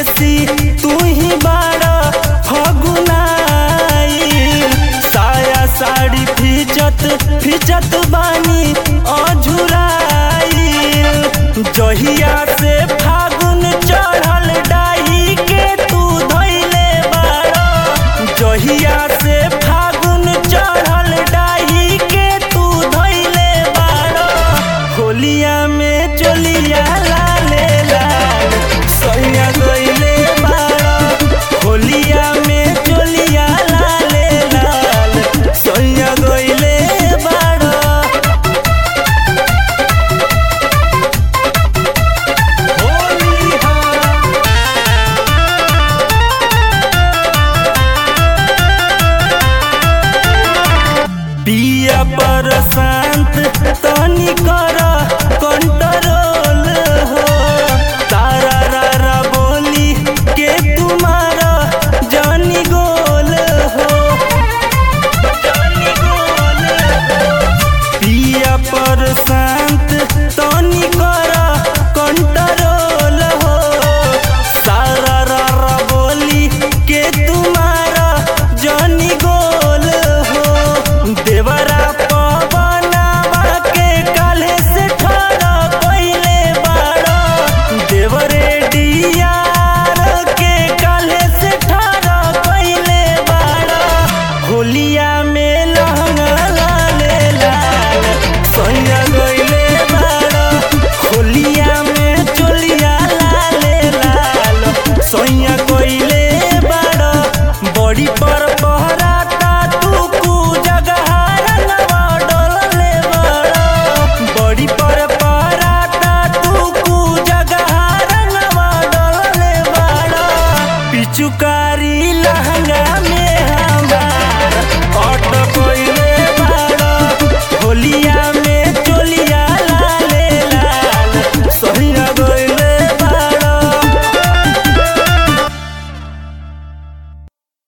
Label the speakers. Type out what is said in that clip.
Speaker 1: परदेसी तू ही बाड़ा फगुनाई साया साड़ी फिचत फिचत बानी अझुराई जहिया से फागुन चढ़ल डाही के तू धैले बाड़ा जहिया से फागुन चढ़ल डाही के तू धैले बाड़ा होलिया में चोलिया लाले लाल सैया गइले बाड़ा होलिया में चोलिया लाले लाल सैया गइले बाड़ा होली हाँ पिया पर शांत तनी कर